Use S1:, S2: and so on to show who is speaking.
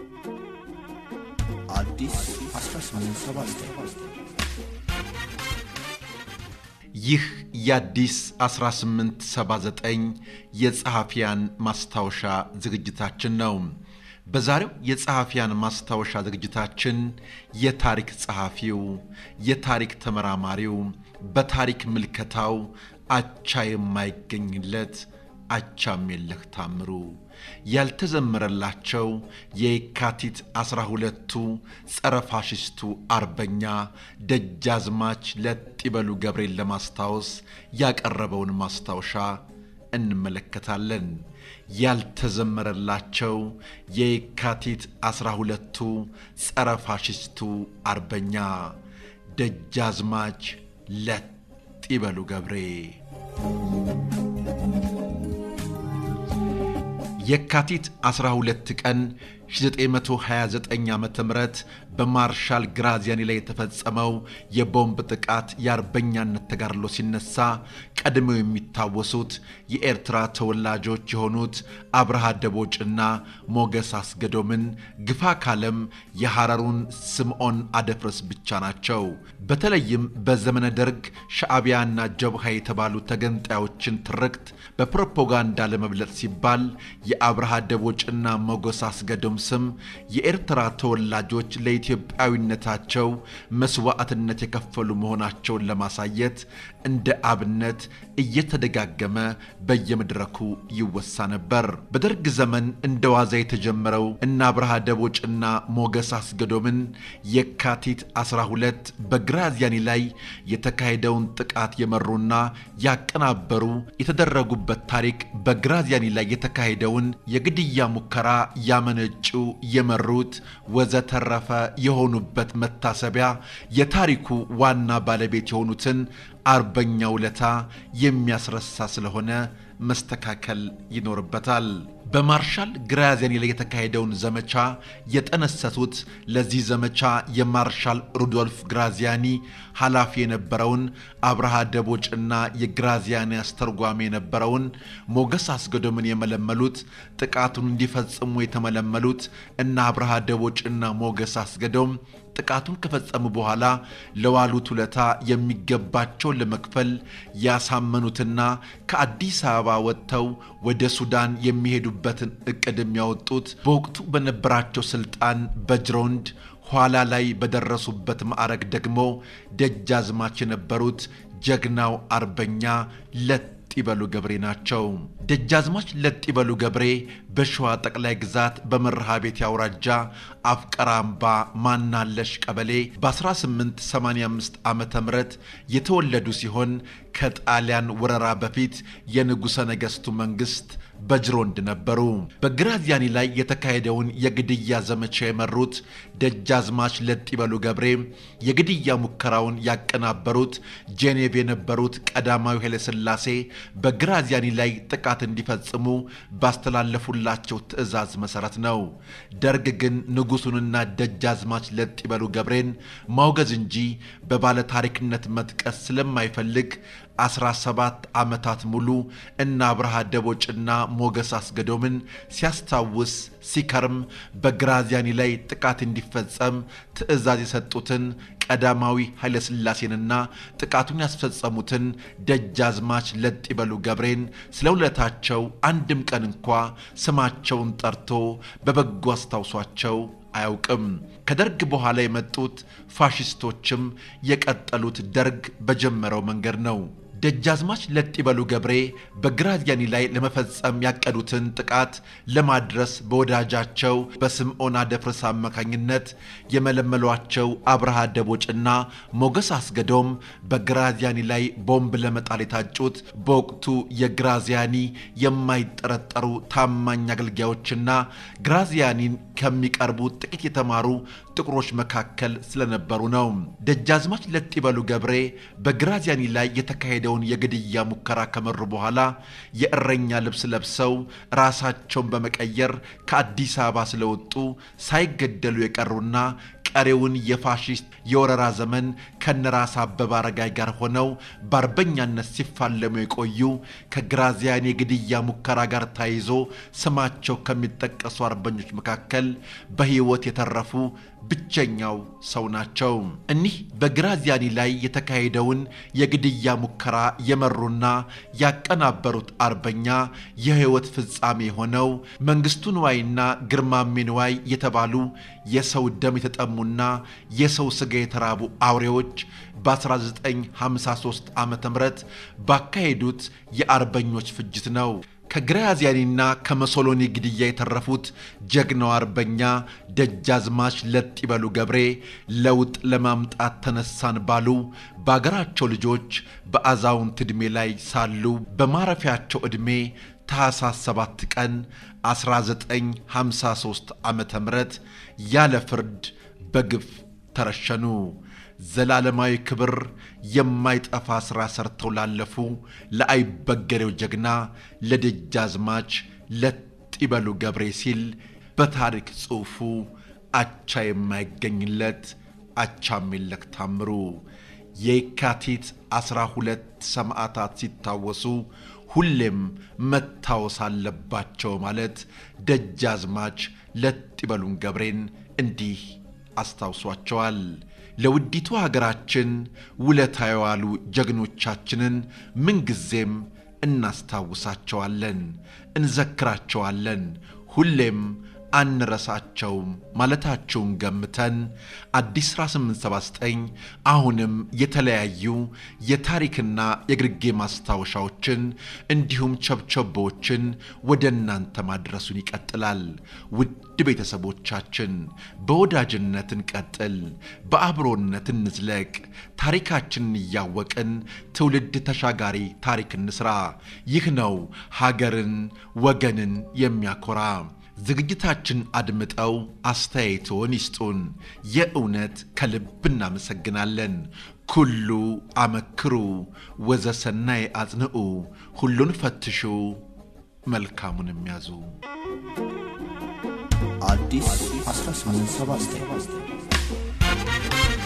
S1: አዲስ 1879
S2: ይህ የአዲስ 1879 የጸሐፊያን ማስታወሻ ዝግጅታችን ነው። በዛሬው የጸሐፊያን ማስታወሻ ዝግጅታችን የታሪክ ጸሐፊው፣ የታሪክ ተመራማሪው፣ በታሪክ ምልከታው አቻ የማይገኝለት አቻምየለህ ታምሩ ያልተዘመረላቸው የየካቲት ዐሥራ ሁለቱ ጸረ ፋሽስቱ አርበኛ ደጃዝማች ለጥይበሉ ገብሬን ለማስታወስ ያቀረበውን ማስታወሻ እንመለከታለን። ያልተዘመረላቸው የየካቲት ዐሥራ ሁለቱ ጸረ ፋሽስቱ አርበኛ ደጃዝማች ለጥይበሉ ገብሬ የካቲት 12 ቀን 1929 ዓ ም በማርሻል ግራዚያኒ ላይ የተፈጸመው የቦምብ ጥቃት የአርበኛነት ተጋድሎ ሲነሳ ቀድመው የሚታወሱት የኤርትራ ተወላጆች የሆኑት አብርሃ ደቦጭና ሞገስ አስገዶምን ግፋ ካለም የሐረሩን ስምዖን አደፍረስ ብቻ ናቸው። በተለይም በዘመነ ደርግ ሻዕቢያና ጀብሃ የተባሉ ተገንጣዮችን ትርክት በፕሮፓጋንዳ ለመብለጥ ሲባል የአብርሃ ደቦጭና ሞገስ አስገዶም ስም የኤርትራ ተወላጆች ለኢትዮጵያዊነታቸው መስዋዕትነት የከፈሉ መሆናቸውን ለማሳየት እንደ አብነት እየተደጋገመ በየመድረኩ ይወሳ ነበር። በደርግ ዘመን እንደ ዋዛ የተጀመረው እነ አብርሃ ደቦጭና ሞገስ አስገዶምን የካቲት 12 በግራዚያኒ ላይ የተካሄደውን ጥቃት የመሩና ያቀናበሩ የተደረጉበት ታሪክ በግራዚያኒ ላይ የተካሄደውን የግድያ ሙከራ ያመነጩ የመሩት ወዘተረፈ የሆኑበት መታሰቢያ የታሪኩ ዋና ባለቤት የሆኑትን አርበኛ ውለታ የሚያስረሳ ስለሆነ መስተካከል ይኖርበታል። በማርሻል ግራዚያኒ ላይ የተካሄደውን ዘመቻ የጠነሰሱት ለዚህ ዘመቻ የማርሻል ሩዶልፍ ግራዚያኒ ኃላፊ የነበረውን አብርሃ ደቦጭና የግራዚያኒ አስተርጓሚ የነበረውን ሞገስ አስገዶምን የመለመሉት ጥቃቱን እንዲፈጽሙ የተመለመሉት እና አብርሃ ደቦጭና ሞገስ አስገዶም ጥቃቱን ከፈጸሙ በኋላ ለዋሉት ውለታ የሚገባቸውን ለመክፈል ያሳመኑትና ከአዲስ አበባ ወጥተው ወደ ሱዳን የሚሄዱበትን እቅድ የሚያወጡት በወቅቱ በነበራቸው ስልጣን በጅሮንድ ኋላ ላይ በደረሱበት ማዕረግ ደግሞ ደጃዝማች የነበሩት ጀግናው አርበኛ ለጥይበሉ ገብሬ ናቸው። ደጃዝማች ለጥይበሉ ገብሬ በሸዋ ጠቅላይ ግዛት በመርሃ ቤት አውራጃ አፍቀራ አምባ ማናለሽ ቀበሌ በ1885 ዓ ም የተወለዱ ሲሆን ከጣሊያን ወረራ በፊት የንጉሠ ነገሥቱ መንግሥት በጅሮንድ ነበሩ። በግራዚያኒ ላይ የተካሄደውን የግድያ ዘመቻ የመሩት ደጃዝማች ለጥይበሉ ገብሬ የግድያ ሙከራውን ያቀናበሩት ጄኔቭ የነበሩት ቀዳማዊ ኃይለሥላሴ በግራዚያኒ ላይ ጥቃት እንዲፈጽሙ ባስተላለፉላቸው ትዕዛዝ መሠረት ነው። ደርግ ግን ንጉሡንና ደጃዝማች ለጥይበሉ ገብሬን ማውገዝ እንጂ በባለታሪክነት መጥቀስ ስለማይፈልግ 17 ዓመታት ሙሉ እነ አብርሃ ደቦጭና ሞገስ አስገዶምን ሲያስታውስ ሲከርም በግራዚያኒ ላይ ጥቃት እንዲፈጸም ትዕዛዝ የሰጡትን ቀዳማዊ ኃይለሥላሴንና ጥቃቱን ያስፈጸሙትን ደጃዝማች ለጥይበሉ ገብሬን ስለ ውለታቸው አንድም ቀን እንኳ ስማቸውን ጠርቶ በበጎ አስታውሷቸው አያውቅም። ከደርግ በኋላ የመጡት ፋሽስቶችም የቀጠሉት ደርግ በጀመረው መንገድ ነው። ደጃዝማች ለጥይበሉ ገብሬ በግራዚያኒ ላይ ለመፈጸም ያቀዱትን ጥቃት ለማድረስ በወዳጃቸው በስምዖን አደፍርስ አማካኝነት የመለመሏቸው አብርሃ ደቦጭና ሞገስ አስገዶም በግራዚያኒ ላይ ቦምብ ለመጣል የታጩት በወቅቱ የግራዚያኒ የማይጠረጠሩ ታማኝ አገልጋዮችና ግራዚያኒን ከሚቀርቡ ጥቂት የተማሩ ጥቁሮች መካከል ስለነበሩ ነው። ደጃዝማች ለጥይበሉ ገብሬ በግራዚያኒ ላይ የተካሄደውን የግድያ ሙከራ ከመሩ በኋላ የእረኛ ልብስ ለብሰው ራሳቸውን በመቀየር ከአዲስ አበባ ስለወጡ ሳይገደሉ የቀሩና ቀሪውን የፋሽስት የወረራ ዘመን ከነራስ አበበ አረጋይ ጋር ሆነው በአርበኛነት ሲፋለሙ የቆዩ ከግራዚያኒ የግድያ ሙከራ ጋር ተያይዞ ስማቸው ከሚጠቀሱ አርበኞች መካከል በሕይወት የተረፉ ብቸኛው ሰው ናቸው። እኒህ በግራዚያኒ ላይ የተካሄደውን የግድያ ሙከራ የመሩና ያቀናበሩት አርበኛ የሕይወት ፍጻሜ የሆነው መንግስቱ ንዋይና ግርማሜ ንዋይ የተባሉ የሰው ደም የተጠሙና የሰው ሥጋ የተራቡ አውሬዎች በ1953 ዓ ም ባካሄዱት የአርበኞች ፍጅት ነው። ከግራዚያኒና ከመሶሎኒ ግድያ የተረፉት ጀግናው አርበኛ ደጃዝማች ለጥ ይበሉ ገብሬ ለውጥ ለማምጣት ተነሳን ባሉ በአገራቸው ልጆች በአዛውንት ዕድሜ ላይ ሳሉ በማረፊያቸው ዕድሜ ታኅሳስ 7 ቀን 1953 ዓ ም ያለ ፍርድ በግፍ ተረሸኑ። ዘላለማዊ ክብር የማይጠፋ ሥራ ሰርተው ላለፉ ለአይበገሬው ጀግና ለደጃዝማች ለጥ ይበሉ ገብሬ ሲል በታሪክ ጽሑፉ አቻ የማይገኝለት አቻሜለክ ታምሩ የካቲት ዐሥራ ሁለት ሰማዕታት ሲታወሱ ሁሌም መታወስ አለባቸው ማለት ደጃዝማች ለጥ ይበሉን ገብሬን እንዲህ አስታውሷቸዋል። ለውዲቱ ሀገራችን ውለታ የዋሉ ጀግኖቻችንን ምንጊዜም እናስታውሳቸዋለን፣ እንዘክራቸዋለን፣ ሁሌም አንረሳቸውም ማለታቸውን ገምተን አዲስ 1879 አሁንም የተለያዩ የታሪክና የግርጌ ማስታወሻዎችን እንዲሁም ቸብቸቦችን ወደ እናንተ ማድረሱን ይቀጥላል። ውድ ቤተሰቦቻችን በወዳጅነት እንቀጥል፣ በአብሮነት እንዝለቅ፣ ታሪካችንን እያወቅን ትውልድ ተሻጋሪ ታሪክ እንስራ። ይህ ነው ሀገርን ወገንን የሚያኮራ። ዝግጅታችን አድምጠው አስተያየቶን ይስጡን። የእውነት ከልብ እናመሰግናለን። ኩሉ አመክሩ ወዘሰናይ አጽንዑ፣ ሁሉን ፈትሹ መልካሙን የሚያዙ
S1: አዲስ 1879